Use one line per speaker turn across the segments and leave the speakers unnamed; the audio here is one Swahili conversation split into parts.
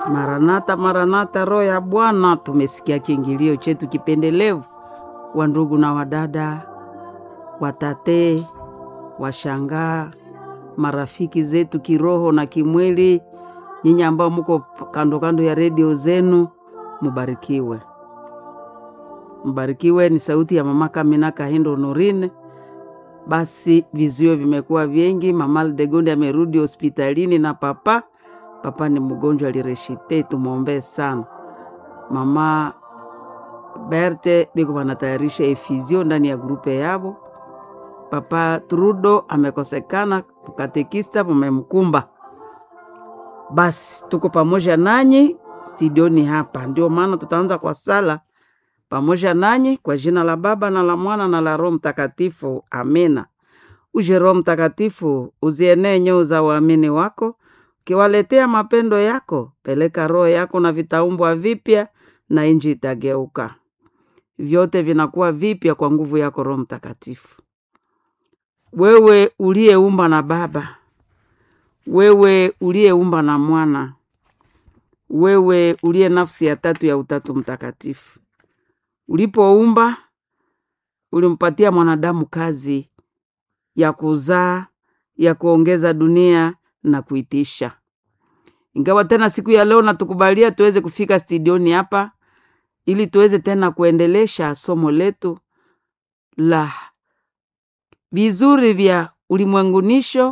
Maranatha, Maranatha, roho ya Bwana. Tumesikia kiingilio chetu kipendelevu, wa ndugu na wadada, watate, washangaa, marafiki zetu kiroho na kimwili, nyinyi ambao muko kando kando ya redio zenu, mubarikiwe, mbarikiwe. Ni sauti ya mama Kamina Kahindo Norine. Basi vizuio vimekuwa vingi. Mama Aldegonde amerudi hospitalini na papa papa ni mgonjwa alireshite, tumwombee sana. Mama Berte biko banatayarisha efizio ndani ya grupe yabo. Papa Trudo amekosekana, katekista mumemkumba. Basi tuko pamoja nanyi studioni hapa, ndio maana tutaanza kwa sala pamoja nanyi kwa jina la Baba na la Mwana na la Roho Mtakatifu, amina. Uje Roho Mtakatifu, uzienee nyoo za waamini wako ukiwaletea mapendo yako. Peleka roho yako na vitaumbwa vipya, na inji itageuka. Vyote vinakuwa vipya kwa nguvu yako Roho Mtakatifu. Wewe uliyeumba na Baba, wewe uliyeumba na Mwana, wewe uliye nafsi ya tatu ya Utatu Mtakatifu, ulipoumba ulimpatia mwanadamu kazi ya kuzaa, ya kuongeza dunia na kuitisha. Ingawa tena siku ya leo natukubalia tuweze kufika studioni hapa ili tuweze tena kuendelesha somo letu la vizuri vya ulimwengunisho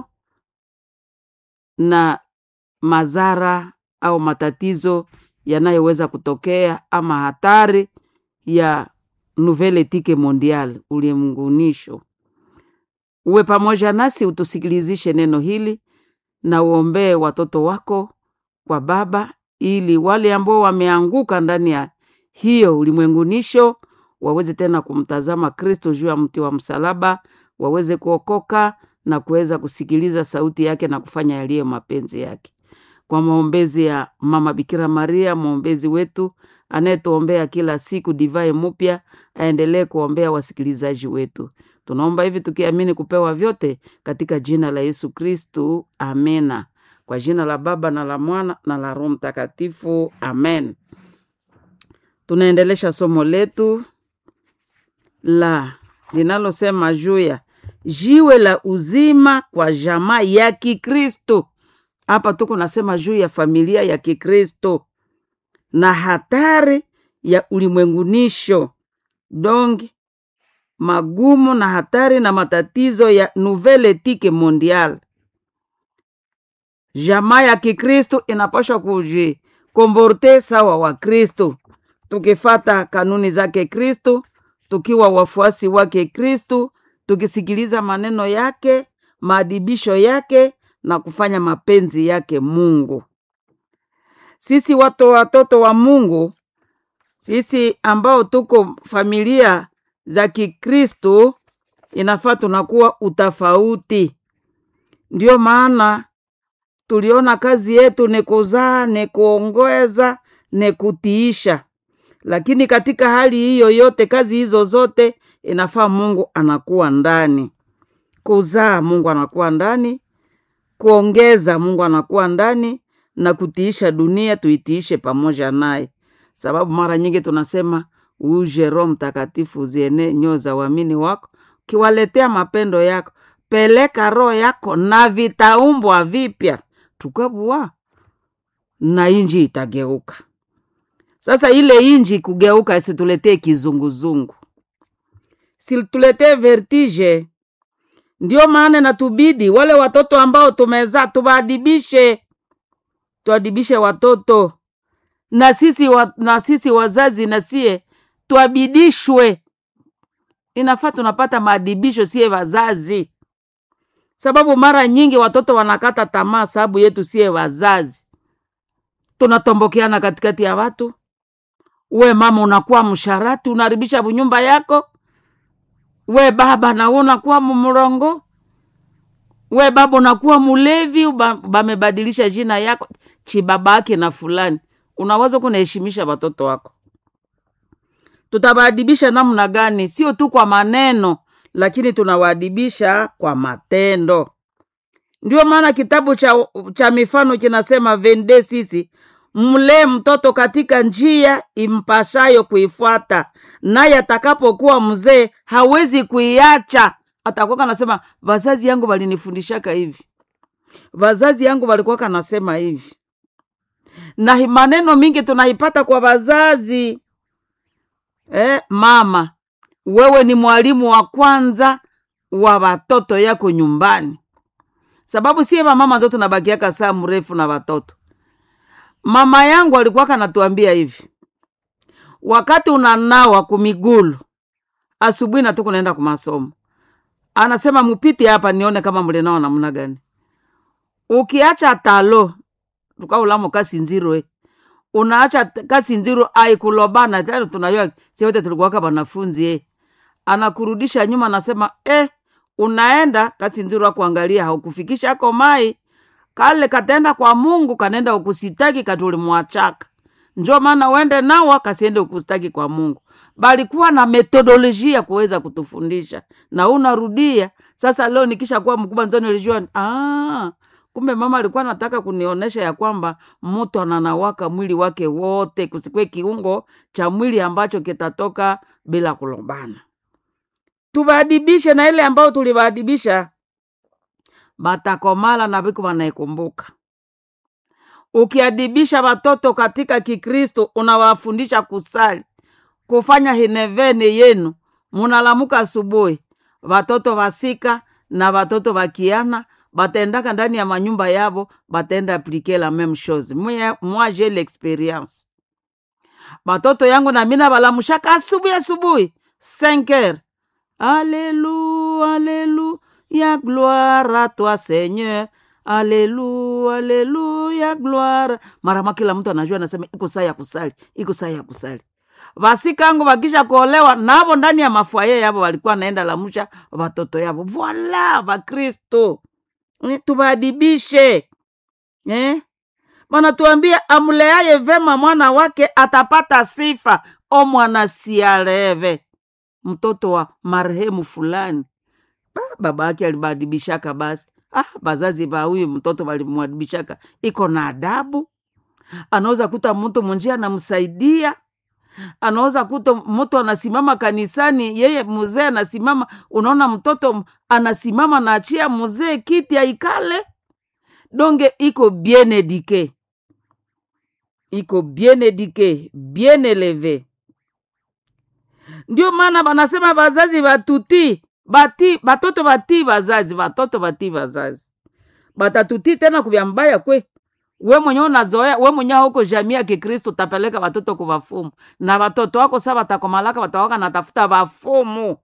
na madhara au matatizo yanayoweza kutokea ama hatari ya nouvelle etike mondiale, ulimwengunisho. Uwe pamoja nasi, utusikilizishe neno hili na uombee watoto wako kwa Baba, ili wale ambao wameanguka ndani ya hiyo ulimwengunisho waweze tena kumtazama Kristo juu ya mti wa msalaba, waweze kuokoka na kuweza kusikiliza sauti yake na kufanya yaliyo mapenzi yake. Kwa maombezi ya Mama Bikira Maria, mwombezi wetu anayetuombea kila siku divai mpya, aendelee kuombea wasikilizaji wetu. Tunaomba hivi tukiamini kupewa vyote katika jina la Yesu Kristu, amena. Kwa jina la Baba na la Mwana na la Roho Mtakatifu, amen. Tunaendelesha somo letu la linalosema juu ya jiwe la uzima kwa jamaa ya Kikristo. Hapa tuko nasema juu ya familia ya Kikristo na hatari ya ulimwengunisho dongi magumu na hatari na matatizo ya nouvelle etike mondiale. Jamaa ya Kikristo inapashwa kujikomborte sawa wa Kristo, tukifata kanuni zake Kristo, tukiwa wafuasi wake Kristo, tukisikiliza maneno yake, maadibisho yake na kufanya mapenzi yake Mungu. Sisi watu watoto wa Mungu, sisi ambao tuko familia za Kikristo inafaa tunakuwa utafauti. Ndio maana tuliona kazi yetu ni kuzaa, ni kuongoza, ni kutiisha. Lakini katika hali hiyo yote, kazi hizo zote inafaa Mungu anakuwa ndani. Kuzaa, Mungu anakuwa ndani. Kuongeza, Mungu anakuwa ndani, na kutiisha dunia tuitiishe pamoja naye, sababu mara nyingi tunasema uje Roho Mtakatifu uziene nyoo za uamini wako, ukiwaletea mapendo yako. Peleka roho yako na vitaumbwa vipya, tukabua na inji itageuka. Sasa ile inji kugeuka isituletee kizunguzungu, situletee vertige. Ndio maana natubidi wale watoto ambao tumezaa tuwaadibishe, tuadibishe watoto na sisi, wa, na sisi wazazi nasie twabidishwe. Inafaa tunapata maadibisho sie wazazi, sababu mara nyingi watoto wanakata tamaa sababu yetu sie wazazi. Tunatombokeana katikati ya watu. We mama unakuwa msharati, unaharibisha bunyumba yako. We baba na unakuwa mumrongo. We baba unakuwa mulevi, bamebadilisha jina yako chibabake na fulani. Unaweza kunaheshimisha watoto wako tutawaadibisha namna gani? Sio tu kwa maneno, lakini tunawaadibisha kwa matendo. Ndio maana kitabu cha, cha mifano kinasema vende sisi mlee mtoto katika njia impashayo kuifuata, naye atakapokuwa mzee hawezi kuiacha. Atakuwa kanasema wazazi yangu walinifundishaka hivi, wazazi yangu walikuwa kanasema hivi, na hi- maneno mingi tunaipata kwa wazazi. Eh, mama wewe ni mwalimu wa kwanza wa watoto yako nyumbani, sababu sie wamama zote tunabakiaka saa mrefu na watoto. Mama yangu alikuwa kanatuambia hivi, wakati unanawa kumigulu asubuhi na tuku naenda kumasomo, anasema mupite hapa nione kama mlinawa namna gani. Ukiacha talo tukaulamo kasinziro eh unaacha t- kasinziro aikulobana tena tunajua si wote tulikuwaka wanafunzi eh. anakurudisha nyuma anasema eh, unaenda kasinziro akuangalia haukufikisha ako mai kale katenda kwa mungu kanenda ukusitaki katulimwachaka njo maana uende nawa kasiende ukusitaki kwa mungu balikuwa na metodolojia kuweza kutufundisha na unarudia sasa leo nikisha kuwa mkubwa nzo nilijua ah, kumbe mama alikuwa anataka kunionyesha ya kwamba mtu ananawaka mwili wake wote kusikwe kiungo cha mwili ambacho kitatoka bila kulombana tubaadibishe na ile ambayo tulibaadibisha batakomala na viku wanaikumbuka ukiadibisha watoto katika kikristo unawafundisha kusali kufanya hinevene yenu munalamuka asubuhi watoto wasika na watoto wakiana batendaka ndani ya manyumba yabo batenda aplike la meme chose Mwe- moi j'ai l'experience batoto yangu na mina balamushaka asubuhi asubuhi 5 heures Alléluia, Alléluia, gloire à toi Seigneur. Alléluia, Alléluia, gloire. Marama kila mtu anajua anasema iko saa ya kusali, iko saa ya kusali. Vasikangu wakisha kuolewa navo ndani ya mafwaye yabo walikuwa naenda lamusha watoto yabo. Voila, Vakristo Eh, tubaadibishe eh? Wanatuambia amleaye vema mwana wake atapata sifa, o mwana siareve mtoto wa marehemu fulani Ba, baba yake alibadibishaka basi ah, bazazi ba huyu mtoto walimwadibishaka iko na adabu anaweza kuta mtu munjia anamsaidia anaweza kuta mtu anasimama kanisani yeye mzee anasimama unaona mtoto m- anasimama naachia mzee kiti aikale donge iko bien edike iko bien edike bien eleve ndio maana banasema bazazi batuti bati batoto batii bazazi batoto batii bazazi batatutii tena kuvya mbaya kwe we mwenye unazoea we mwenye huko jamii ya kikristo utapeleka watoto kuvafumu na watoto wako sa watakomalaka watawaka natafuta vafumu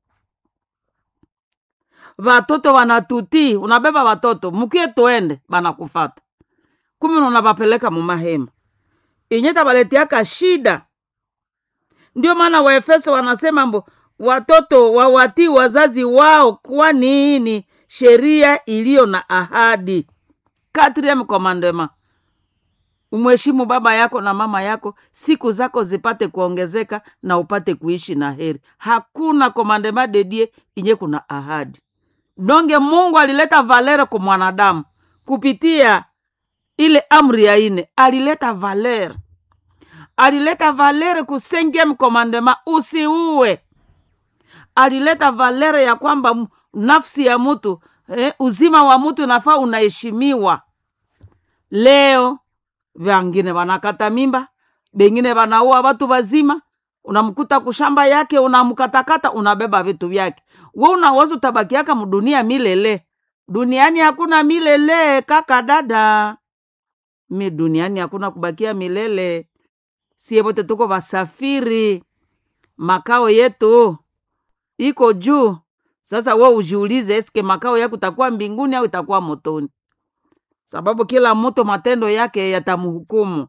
watoto wanatutii unabeba watoto mkie tuende banakufata kumi unabapeleka mumahema inye tabaletiaka shida ndio maana waefeso wanasema mbo watoto wawatii wazazi wao kwani ni sheria iliyo na ahadi katriem komandema umheshimu baba yako na mama yako siku zako zipate kuongezeka na upate kuishi na heri hakuna komandema dedie inye kuna ahadi donge mungu alileta valere kwa mwanadamu kupitia ile amri ya ine alileta valere alileta valere ku cinquième commandement usiue alileta valere ya kwamba m- nafsi ya mtu eh, uzima wa mtu nafaa unaheshimiwa leo vangine wanakata mimba bengine wanaua watu wazima unamkuta kushamba yake unamkatakata unabeba vitu vyake we unaweza utabakiaka mdunia milele duniani hakuna milele kaka dada mi duniani hakuna kubakia milele sie wote tuko wasafiri makao yetu iko juu sasa we ujiulize eske makao yako itakuwa mbinguni au itakuwa motoni sababu kila mtu matendo yake yatamhukumu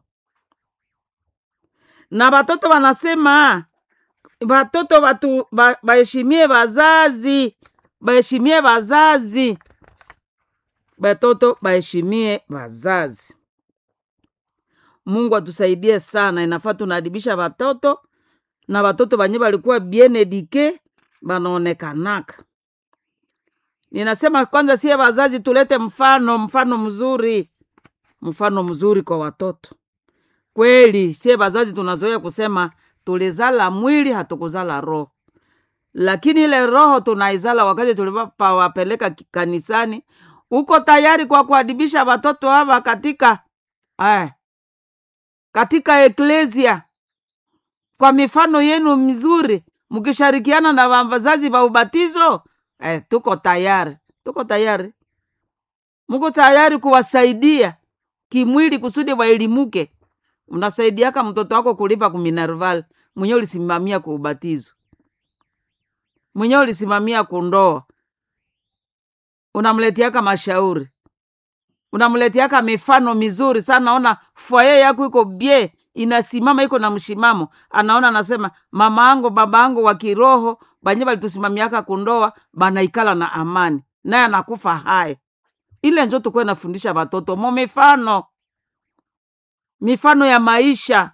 na watoto wanasema watoto watu ba- baheshimie wazazi baheshimie wazazi batoto baheshimie wazazi mungu atusaidie sana inafaa tunaadibisha watoto na watoto banye balikuwa bien edike banaonekanaka ninasema kwanza sie wazazi tulete mfano mfano mzuri mfano mzuri kwa watoto kweli sie bazazi tunazoea kusema tulizala mwili hatukuzala roho lakini ile roho tunaizala wakati tulipawapeleka ki- kanisani uko tayari kwa kuadibisha watoto hawa katika eh, katika eklesia kwa mifano yenu mizuri mkishirikiana na wazazi wa ubatizo eh, tuko tayari tuko tayari mko tayari kuwasaidia kimwili kusudi waelimuke unasaidiaka mtoto wako kulipa kuminerval mwenyewe ulisimamia kwa ubatizo mwenyewe ulisimamia kundoa unamletiaka mashauri unamletiaka mifano mizuri sana ona fwaye yako iko bie inasimama iko na mshimamo anaona anasema mama angu baba angu wa kiroho banye balitusimamiaka kundoa banaikala na amani naye anakufa hai ile njo tukuwe nafundisha watoto mo mifano mifano ya maisha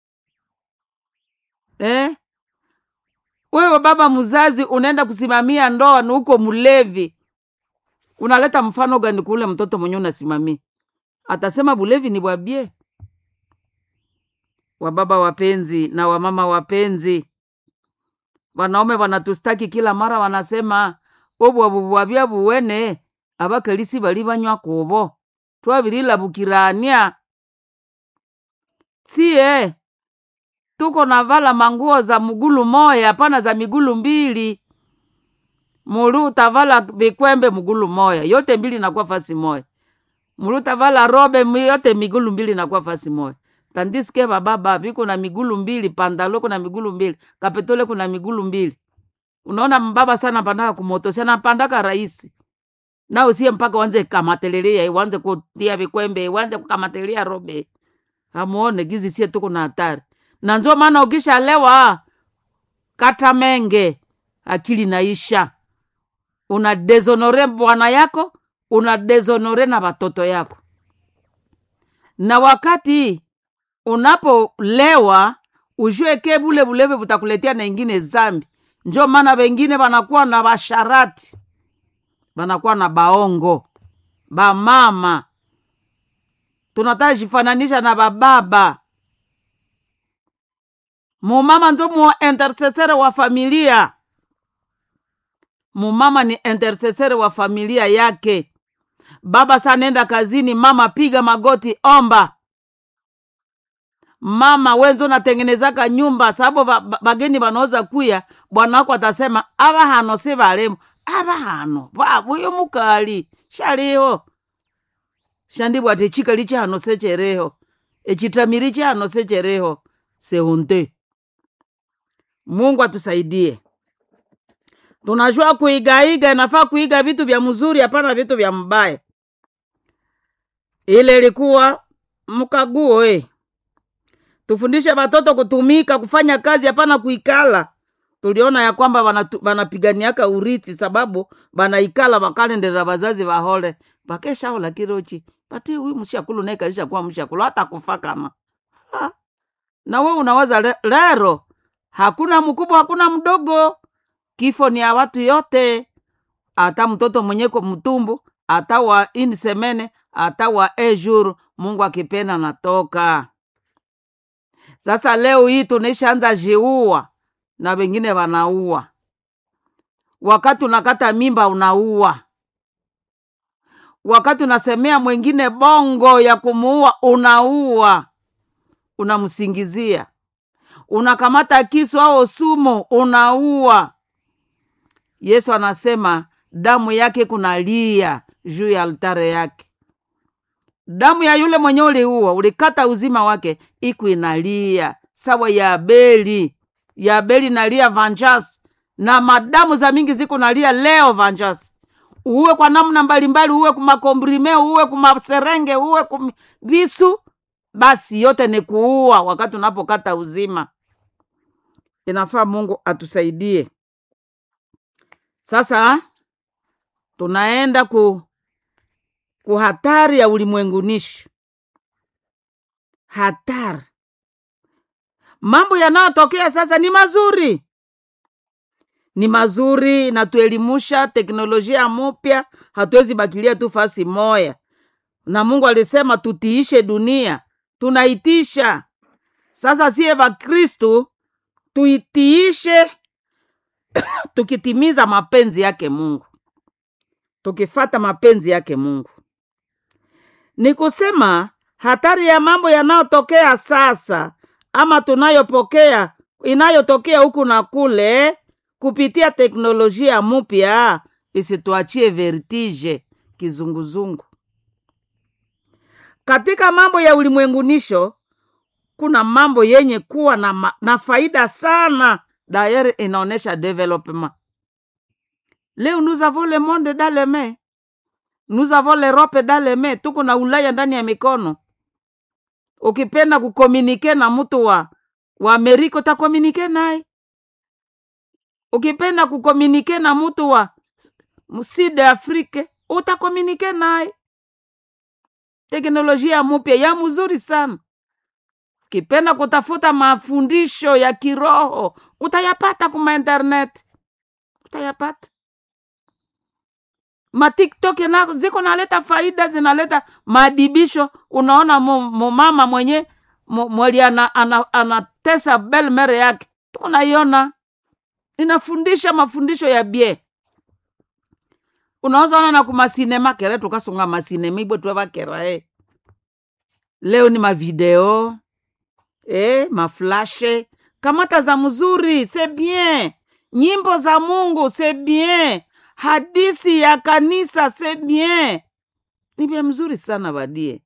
eh? wewe baba mzazi unaenda kusimamia ndoa ni uko mlevi unaleta mfano gani kule mtoto mwenye unasimamia atasema bulevi ni bwabie wababa wapenzi na wamama wapenzi wanaume wanatustaki kila mara wanasema obwabubwabya buwene abakalisi bali banywa kubo twabililabukirania sie tuko na vala manguo za mgulu moya hapana za migulu mbili muli utavala vikwembe mgulu moya yote mbili nakuwa fasi moya muli utavala robe mi- yote migulu mbili nakuwa fasi moya tandisike bababa viko na migulu mbili pandalo kuna migulu mbili kapetole kuna migulu mbili unaona mbaba sana pandaka kumoto sana pandaka rahisi na usiye mpaka wanze kamatelelia wanze kutia vikwembe wanze kukamatelelia robe amuone gizi sie tuko na hatari na njo maana ukishalewa kata menge akili naisha una dezonore bwana yako una dezonore na watoto yako na wakati unapolewa ujue ke bule bulevi butakuletea na ingine zambi njo maana wengine wanakuwa na basharati wanakuwa na baongo bamama tunataka jifananisha na bababa mumama njo mu intercessere wa familia mumama ni intercessere wa familia yake baba sa nenda kazini mama piga magoti omba mama wenzo natengenezaka nyumba sababu ba- ba- bageni banaweza kuya bwana wako atasema aba hano si balemu aba hano babuyo mukali shaliho shandibwa ti chikali chihano sechereho echitamiri chihano sechereho seunte mungu atusaidie tunajua kuigaiga inafaa kuiga vitu vya mzuri hapana vitu vya mbaya ile ilikuwa mkaguo eh. tufundishe watoto kutumika kufanya kazi hapana kuikala tuliona ya kwamba wanatu- wanapiganiaka uriti sababu wanaikala wakalendera wazazi wahole vakeshaola kirochi pati wi mshakulu naikalisha kuwa mshakulu hata kufa kama ha. na we unawaza le, lero hakuna mkubwa hakuna mdogo kifo ni ya watu yote hata mtoto mwenye kwa mtumbu hata wa insemene hata wa ejuru mungu akipenda natoka sasa leo hii tunaishaanza jiua na wengine wanaua wakati unakata mimba unaua wakati unasemea mwingine bongo ya kumuua unaua unamsingizia unakamata kisu au sumu unaua yesu anasema damu yake kunalia juu ya altare yake damu ya yule mwenye uliua ulikata uzima wake iku inalia sawa ya abeli ya abeli nalia vanjas na madamu za mingi ziko nalia leo vanjas uwe kwa namna mbalimbali uwe kumakombrime uwe kumaserenge uwe kum visu basi yote ni kuua wakati unapokata uzima inafaa mungu atusaidie sasa tunaenda ku ku hatari ya ulimwengunishi hatari mambo yanayotokea sasa ni mazuri ni mazuri natuelimusha teknolojia mupya hatuwezi bakilia tu fasi moya na mungu alisema tutiishe dunia tunaitisha sasa siye vakristu tuitiishe tukitimiza mapenzi yake mungu tukifata mapenzi yake mungu ni kusema hatari ya mambo yanayotokea sasa ama tunayopokea inayotokea huku na kule kupitia teknolojia mpya isituachie vertige kizunguzungu katika mambo ya ulimwengunisho kuna mambo yenye kuwa na, ma, na faida sana dayere inaonyesha development leo nous avons le monde dans les mains nous avons l'europe dans les mains tuko na ulaya ndani ya mikono ukipenda kukomunike na mtu wa wa amerika utakomunike naye ukipenda kukomunike na mtu wa sud afrique utakomunike naye teknolojia mupya ya mzuri sana ukipenda kutafuta mafundisho ya kiroho utayapata kuma internet utayapata matiktok na ziko naleta faida zinaleta maadibisho unaona mumama mwenye mweli anatesa ana, ana, ana belmere yake tunaiona inafundisha mafundisho ya bie unaweza ona na kumasinema kere tukasunga masinema ibwe twe bakera e leo ni mavideo e, maflashe kamata za mzuri se bien nyimbo za mungu se bien hadisi ya kanisa se bien ni vya mzuri sana badie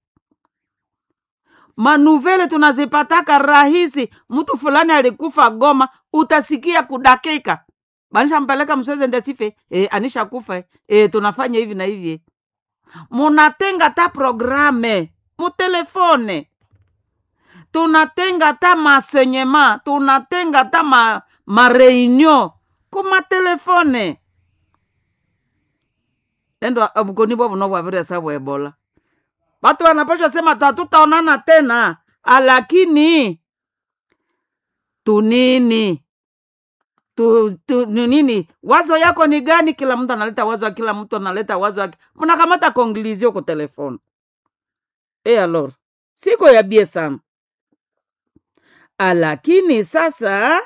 manuvele tunazipataka rahisi mtu fulani alikufa goma utasikia kudakika banishampeleka msweze ndesife e, anisha kufa e, tunafanya hivi na hivi munatenga ta programe mutelefone tunatenga ta masenyema tunatenga ta ma, mareunio kumatelefone endo bukoni bwa buno bwabiresa bwebola batu wanapashwa sema tatutaonana tena alakini tunini tu, tu, nini wazo yako ni gani kila mtu analeta wazo kila mtu analeta wazo yake mnakamata konglizio ku telefone e alor siko yabie sana alakini sasa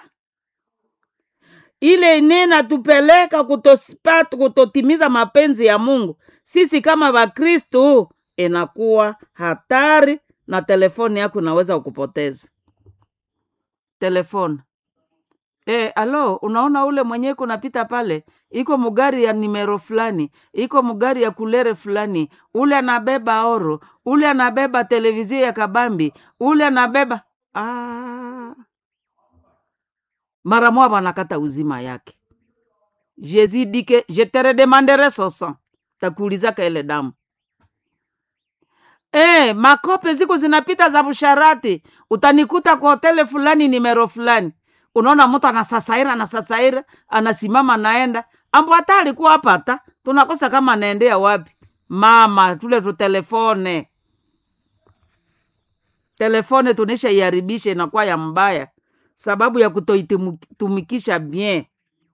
ile inena tupeleka kutosipata kutotimiza mapenzi ya mungu sisi kama wakristu inakuwa hatari na telefoni yako inaweza kukupoteza telefoni e, alo unaona ule mwenyewe kunapita pale iko mugari ya nimero fulani iko mugari ya kulere fulani ule anabeba oro ule anabeba televizio ya kabambi ule anabeba ah. mara moja wanakata uzima yake jésus dit que je te redemanderai son sang takuulizaka ile damu e, makope ziko zinapita za busharati utanikuta kwa hotele fulani nimero fulani unaona mtu anasasaira anasasaira anasimama naenda ambo hata alikuwa hapa hata tunakosa kama anaendea wapi mama tule tutelefone telefone tunisha iharibisha inakuwa ya mbaya sababu ya kutoitumikisha bien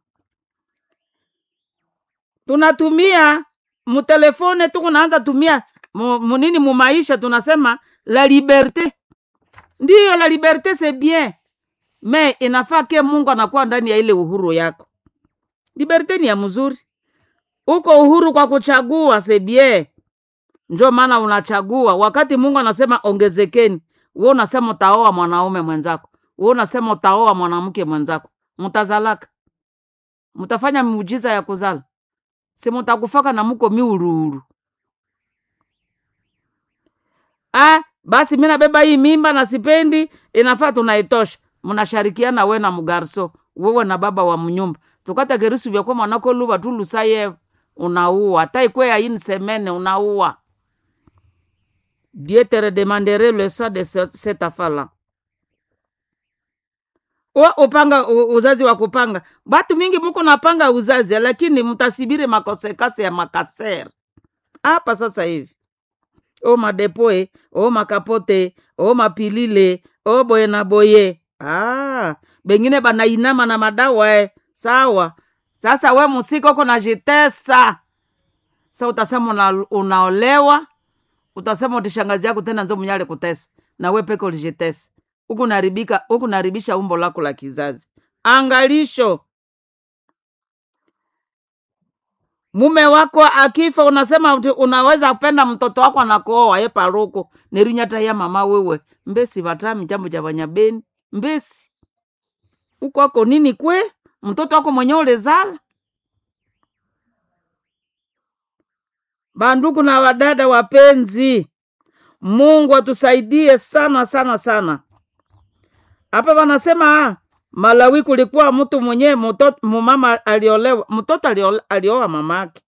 tunatumia mutelefone tukunaanza tumia munini mumaisha tunasema la liberte ndiyo la liberte c'est bien me inafaa ke mungu anakuwa ndani ya ile uhuru yako liberte ni ya mzuri uko uhuru kwa kuchagua sebie njo maana unachagua wakati mungu anasema ongezekeni we unasema utaoa mwanaume mwenzako we unasema utaoa mwanamke mwenzako mutazalaka mutafanya miujiza ya kuzala si mutakufaka na muko miuruuru ah, basi mi nabeba hii mimba na sipendi inafaa tunaitosha mnasharikiana we na mugarso wewe na baba wa mnyumba tukata kerisu vyakwa mwanako luva tulusaye unaua hata ikwe yaini semene unaua dieu te redemandere le sang de cette afala we upanga uzazi wa kupanga batu mingi muko napanga uzazi lakini mtasibiri makosekase ya makasere hapa sasa hivi o madepoe o makapote o mapilile o boye na boye ah, bengine banainama na madawa eh. sawa sasa we musika uko najitesa sa utasema una, unaolewa utasema utishangazi yako tena nzo mnyale kutesa na we peke ulijitesa huku naribika huku naribisha umbo lako la kizazi angalisho mume wako akifa unasema uti- unaweza kupenda mtoto wako anakuoa ye paruku nerinyata ya mama wewe mbesi vatami jambo ja vanyabeni mbesi ukwako nini kwe mtoto wako mwenye ulezala bandugu na wadada wapenzi mungu atusaidie sana sana sana hapa wanasema ah, malawi kulikuwa mtu mwenyewe mtoto mumama aliolewa mtoto aliole- alioa mamake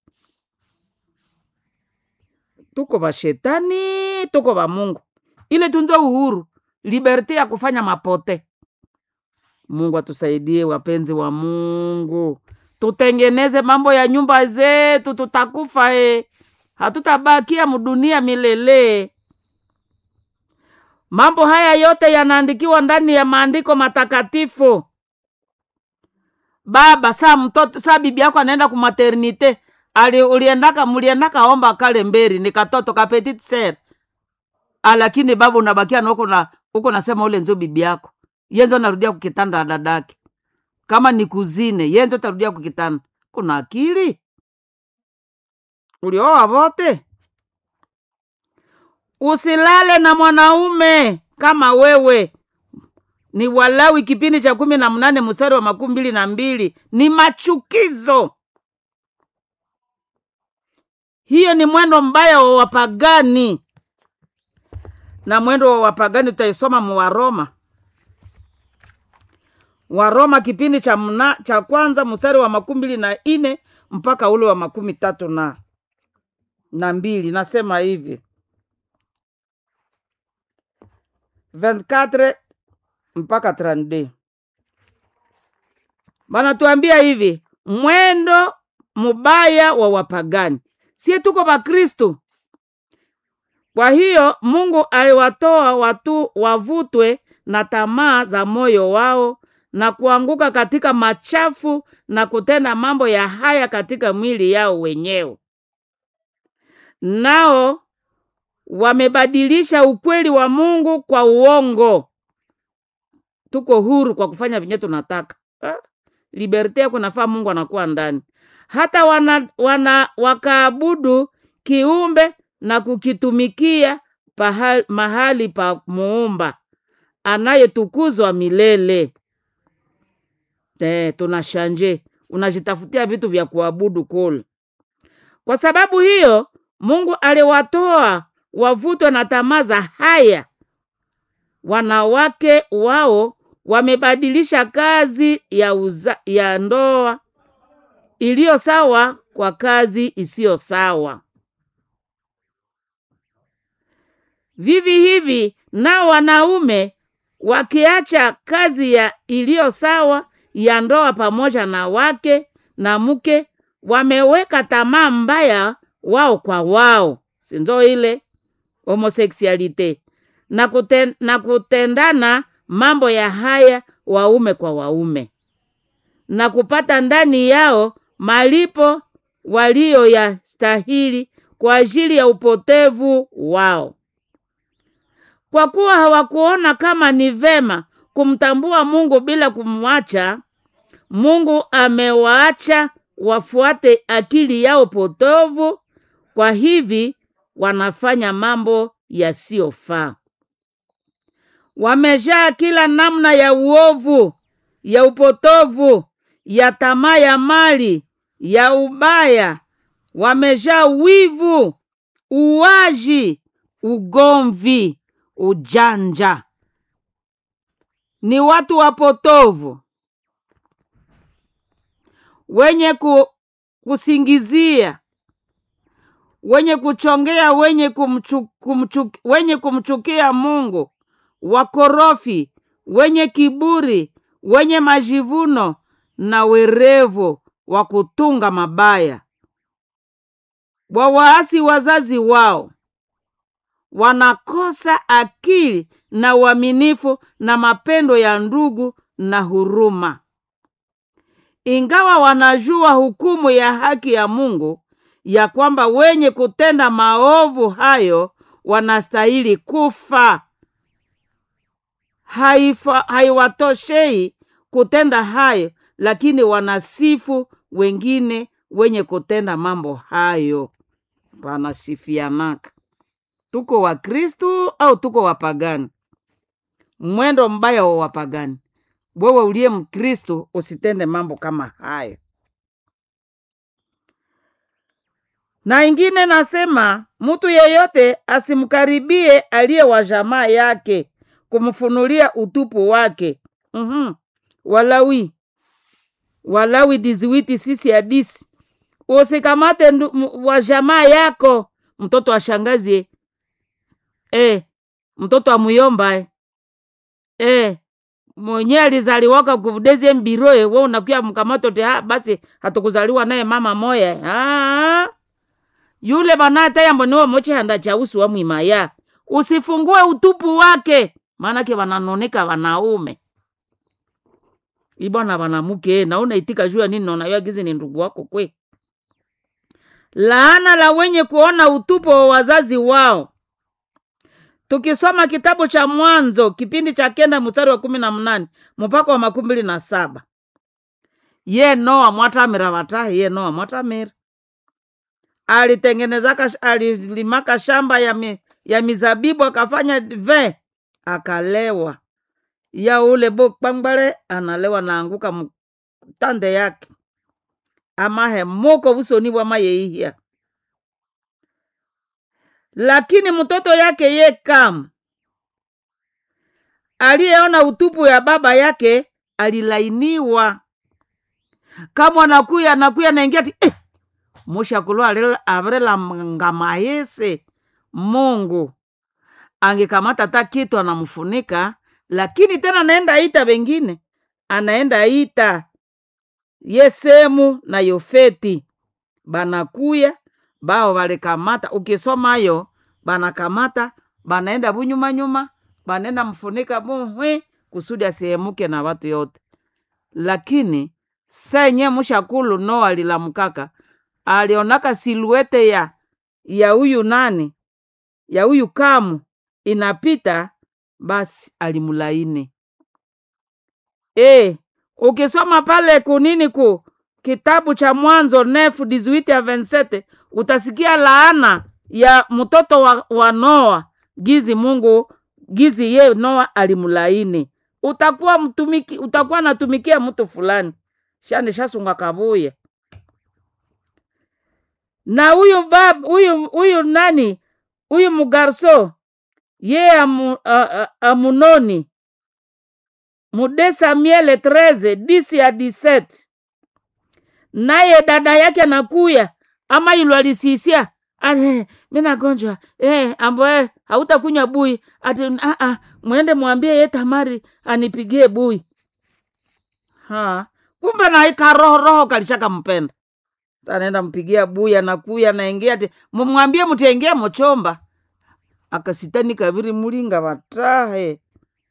tuko vashetani tuko va mungu ile tunze uhuru liberte ya kufanya mapote mungu atusaidie wapenzi wa mungu tutengeneze mambo ya nyumba zetu tutakufa e hatutabakia mdunia milele mambo haya yote yanaandikiwa ndani ya maandiko matakatifu baba saa mtoto saa bibi yako anaenda kumaternite ali uliendaka muliendaka omba kale mberi ni katoto ka petit ser lakini baba unabakia na uko na uko nasema ule nzo bibi yako yenzo narudia kukitanda na dadake kama ni kuzine yenzo tarudia kukitanda kuna akili ulioa vote usilale na mwanaume kama wewe ni walawi kipindi cha kumi na mnane mstari wa makumi mbili na mbili ni machukizo hiyo ni mwendo mbaya wa wapagani na mwendo wa wapagani tutaisoma mu waroma waroma kipindi cha mna, cha kwanza mstari wa makumi mbili na ine mpaka ule wa makumi tatu na na mbili nasema hivi 24 mpaka 32 banatuambia hivi mwendo mubaya wa wapagani sie tuko bakristu kwa hiyo mungu aliwatoa watu wavutwe na tamaa za moyo wao na kuanguka katika machafu na kutenda mambo ya haya katika mwili yao wenyewe nao wamebadilisha ukweli wa mungu kwa uongo tuko huru kwa kufanya vinye tunataka Ah, liberte yako nafaa mungu anakuwa ndani hata wana, wana wakaabudu kiumbe na kukitumikia pahali, mahali pa muumba anayetukuzwa milele Eh, tunashanje unajitafutia vitu vya kuabudu kule kwa sababu hiyo mungu aliwatoa wavutwe na tamaa za haya wanawake wao wamebadilisha kazi ya, uza, ya ndoa iliyo sawa kwa kazi isiyo sawa vivi hivi nao wanaume wakiacha kazi ya iliyo sawa ya ndoa pamoja na wake na mke wameweka tamaa mbaya wao kwa wao sinzo ile homoseksualite na, kuten, na kutendana mambo ya haya waume kwa waume na kupata ndani yao malipo waliyoyastahili kwa ajili ya upotevu wao kwa kuwa hawakuona kama ni vema kumtambua mungu bila kumwacha mungu amewaacha wafuate akili yao potovu kwa hivi wanafanya mambo yasiyofaa wamejaa kila namna ya uovu ya upotovu ya tamaa ya mali ya ubaya wamejaa wivu uwaji ugomvi ujanja ni watu wapotovu wenye ku, kusingizia wenye kuchongea wenye, kumchu, kumchu, wenye kumchukia mungu wakorofi wenye kiburi wenye majivuno na werevu wa kutunga mabaya wawaasi wazazi wao wanakosa akili na uaminifu na mapendo ya ndugu na huruma ingawa wanajua hukumu ya haki ya mungu ya kwamba wenye kutenda maovu hayo wanastahili kufa haifa- haiwatoshei kutenda hayo lakini wanasifu wengine wenye kutenda mambo hayo wanasifianaka tuko wakristu au tuko wapagani mwendo mbaya wa wapagani wewe uliye mkristu usitende mambo kama hayo na ingine nasema mtu yeyote asimkaribie aliye wa jamaa yake kumfunulia utupu wake mm-hmm. walawi walawi diziwiti sisi hadisi usikamate ndu- m- wa jamaa yako mtoto wa shangazi e, mtoto wa muyomba e. e, mwenye alizaliwaka kuvudezie mbiroe we unakuya mkamato te ha, basi hatukuzaliwa naye mama moya ah yule banata yambo niwo mochihanda cha usu wa mwimaya usifungue utupu wake maanake wananoneka wanaume ibwana wanamuke naona itika jua nini naona gizi ni ndugu wako kwe laana la wenye kuona utupu wa wazazi wao tukisoma kitabu cha mwanzo kipindi cha kenda mstari wa kumi na mnane mpaka wa makumi mbili na saba ye noa mwatamira watahi ye noa mwatamira alitengenezaka alilimaka shamba ya, mi, ya mizabibu akafanya ve akalewa ya ule bo kpangbale analewa naanguka mtande yake amahe muko usoni bwa mayeihya lakini mtoto yake ye kam aliyeona utupu ya baba yake alilainiwa kama anakuya anakuya naingia ti eh, mushakulo avrela ngamaese mungu angekamata ta kitu anamfunika lakini tena anaenda ita wengine anaenda ita yesemu na yofeti banakuya bao balikamata ukisomayo banakamata banaenda bunyumanyuma banaenda mfunika muhwi kusudi asihemuke na watu yote lakini senye mushakulu no alilamukaka alionaka siluete ya ya huyu nani ya huyu kamu inapita basi alimulaini e, ukisoma pale kunini ku kitabu cha mwanzo nefu dizuiti ya vensete utasikia laana ya mtoto wa, wa noa gizi mungu gizi ye noa alimulaini utakuwa mtumiki utakuwa natumikia mtu fulani shani shasunga kabuya na huyu bab huyu huyu nani huyu mugarso ye amu, a, a, amunoni mude samuele 13 disi ya 17 naye dada yake anakuya ama ilo alisisia ati mi nagonjwa eh, ambo eh, hautakunywa bui ati ah, ah, mwende mwambie ye tamari anipigie bui ha kumbe naika roho roho kalishaka mpenda anaenda mpigia bui anakuya naingia ati mumwambie mutiengie muchomba akasitani kaviri mulinga vatahe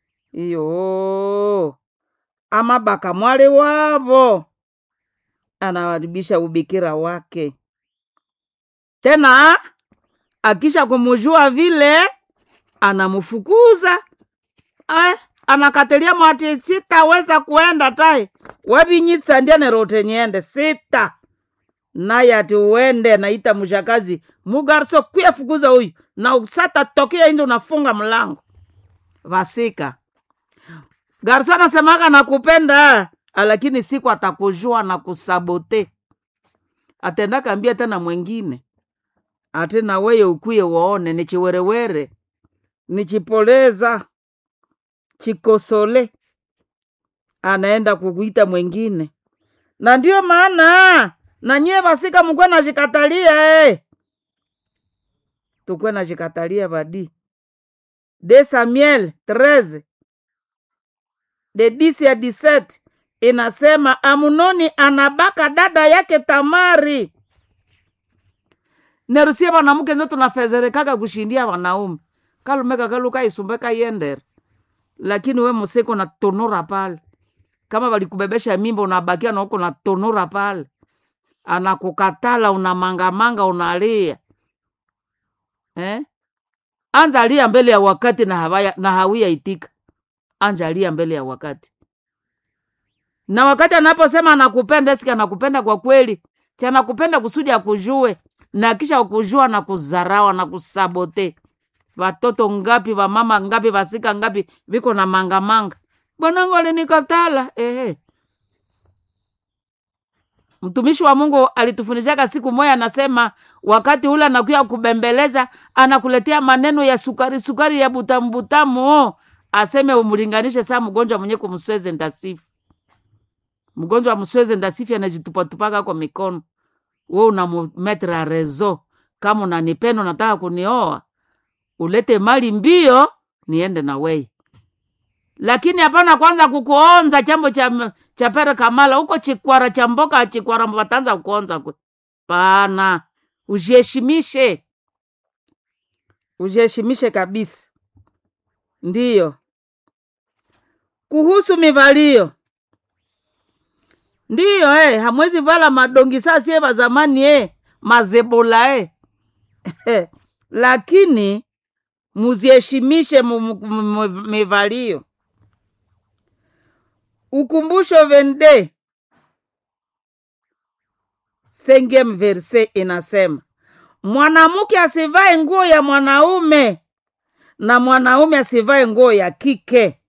iyo amabaka mwali wavo anawaribisha ubikira wake tena akisha kumujua vile anamfukuza eh, anakatilia mwati sitaweza kuenda tai wavinyitsa ndianerote nyende sita naye ati uende naita mshakazi mugarso kuyafukuza huyu na usata tokea indi unafunga mlango vasika garso anasemaka nakupenda lakini siku atakujua na kusabote atenda kambia tena mwengine ati na weye ukuye waone ni chiwerewere ni chipoleza chikosole anaenda kukuita mwengine na ndio maana na nyie vasika mukwe nashikatalia eh. tukwe nashikatalia vadi de samuel 13 de 10 ya 17 inasema amunoni anabaka dada yake tamari nerusie vanamuke nzo tunafezerekaga kushindia wanaume kalumeka kaluka isumbeka yendere lakini we musiko na tonora pale kama valikubebesha mimba unabakia na huko na tonora pale anakukatala unamangamanga unalia eh? anza lia mbele ya wakati na, hawaya, na hawia itika anjalia mbele ya wakati na wakati anaposema anakupenda eski anakupenda kwa kweli ti anakupenda kusudi akujue na kisha kujua na kuzarawa na kusabote watoto ngapi wamama ngapi wasika ngapi viko na mangamanga bwanangu alinikatala ehe mtumishi wa mungu alitufundishaka siku moya anasema wakati ule anakuya kubembeleza anakuletea maneno ya sukari sukari ya butamu butamu aseme umlinganishe saa mgonjwa mwenye kumsweze ndasifu mgonjwa wa msweze ndasifi anajitupatupaka kwa mikono we unamumetra rezo kama unanipenda unataka kunioa ulete mali mbio niende na wei lakini hapana kwanza kukuonza chambo cha, cha pere kamala huko chikwara cha mboka chikwara watanza kuonza kwe pana ujiheshimishe ujiheshimishe kabisa ndiyo kuhusu mivalio ndiyo eh, hamwezi vala madongi saa sie va zamani eh, mazebola eh. lakini muziheshimishe mu- mu- mu- mivalio ukumbusho vende sengem verse inasema mwanamke asivae nguo ya mwanaume na mwanaume asivae nguo ya kike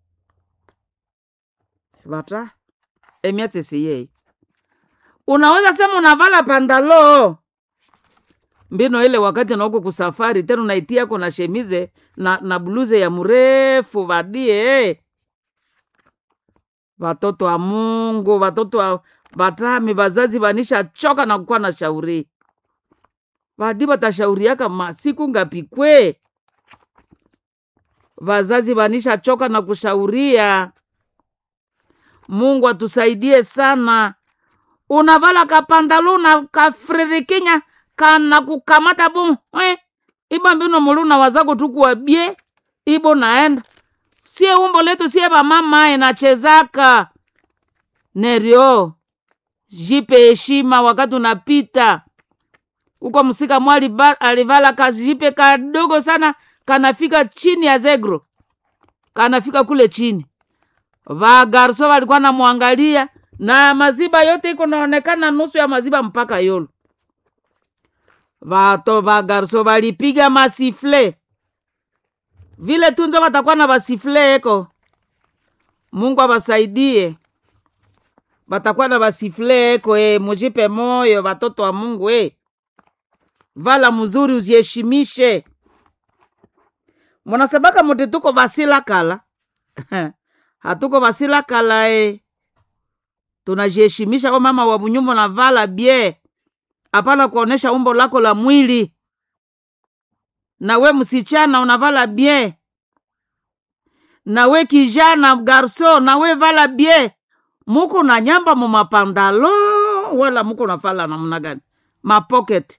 vata emiatsesiyei unaweza sema unavala pandalo mbino ile wakati nauko kusafari tena unaitiako na shemize na, na bluze ya mrefu vadie watoto wa mungu watoto wa vatami vazazi vanisha choka na kukuwa na shauri vadi vatashauriaka masiku ngapi kwe vazazi vanisha choka na kushauria mungu atusaidie sana unavala kapandalu na kafririkinya kana kukamata bu eh, iba mbino muluna wazako tukuwabie ibo naenda sie umbo letu sie vamama inachezaka nerio jipe heshima wakati unapita uko msika mwali ba- alivala kajipe kadogo sana kanafika chini ya zegro kanafika kule chini vagarso walikuwa namwangalia na maziba yote iko naonekana nusu ya maziba mpaka yolo vato vagarso valipiga masifle vile tunzo watakuwa na vasifle eko mungu awasaidie watakuwa na vasifle eko e, mujipe moyo watoto wa mungu e. vala mzuri uziheshimishe munasabaka muti tuko vasila kala hatuko vasila kala e. tunajiheshimisha o mama wa bunyumba na vala bie hapana kuonesha umbo lako la mwili na we msichana unavala bien na we kijana garso na we vala bien muko na nyamba mu mapandalo wala muko nafala namna gani mapocket